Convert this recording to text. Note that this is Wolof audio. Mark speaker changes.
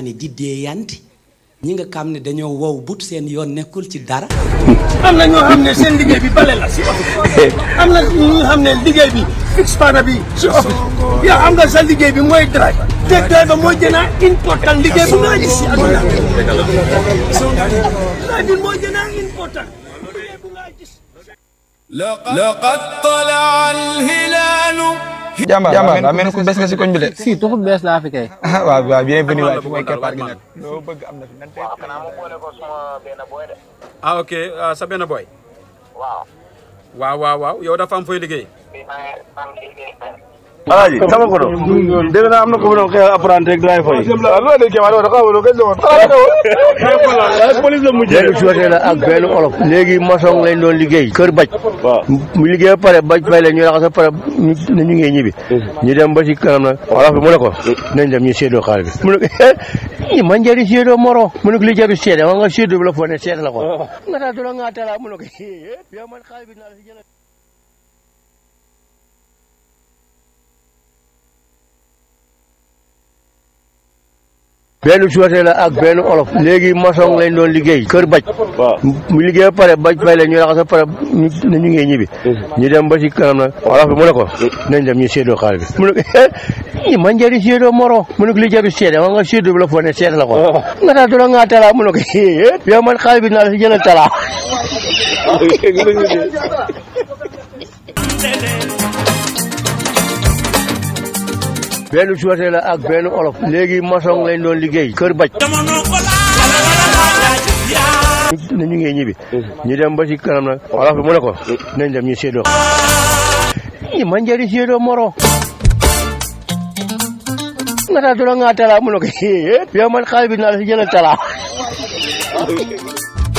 Speaker 1: waxtaane di deeyanti ñi nga xam ne dañoo wow but seen yoon nekkul ci dara
Speaker 2: am na ñoo xam ne seen liggéey bi bale la si office am na ñoo xam ne liggéey bi fix pana bi si office yow am nga sa liggéey bi mooy driver te driver mooy gën a important liggéey bu nga gis si àdduna driver mooy gën a important liggéey bu nga gis
Speaker 3: لقد طلع الهلال
Speaker 4: jàmbaar jàmbaar daa mel ni ku bees nga si koñ bi de.
Speaker 5: si tuxu bees laa fi kay.
Speaker 4: waaw waaw bienvenue waay fi mooy keppaar gi nag. loo bëgg am na fi nan tey.
Speaker 6: ah ok ah, sa benn boy waaw waaw waaw yow dafa am fooy liggéey
Speaker 7: Alaaji sama ko do dégg naa am na ko doon xëy apprenti rek driver yi loolu de kéema do xawu do kañ la police la mujjee
Speaker 8: léegi suwatee la ak benn olof léegi maçon lañ doon liggéey kër baj
Speaker 7: waaw
Speaker 8: mu liggéey ba pare baj fay la ñu raxas ba pare ñu ne ñu ngi ñibbi ñu dem ba ci kanam nag olof bi mu ne ko nañ dem ñu séedoo xaalis bi mu ne ko i man jari séedoo moro mu ne ko li jaru seede ma nga séedoo bi la foo ne seede la ko nga taa dula nga tala mu ne ko yow man xaalis bi naa la si jëlal benn suwatee la ak benn olof léegi maçon lañ doon liggéey kër baj
Speaker 7: waaw
Speaker 8: mu liggéey ba pare baj fay la ñu raxas ba pare ñu ne ñu ngi ñibbi ñu dem ba ci kanam nag olof bi mu ne ko nañ dem ñu séedoo xaalis bi mu ne ko i man jari séedoo moro mu ne ko li jaru seede ma nga séedoo bi la foo ne seede la ko nga taa dula nga tala mu ne ko yow man xaalis bi naa la si jëlal tala benn suwatee la ak benn olof léegi maçon lañ doon liggéey kër baj ne ñu ngi ñibbi ñu dem ba ci kanam nag olof bi mu ne ko nañ dem ñu séedoo i man jari séedoo moro nga taa dula nga tala mu ne ko yow man xaalis bi naa la si jëlal tala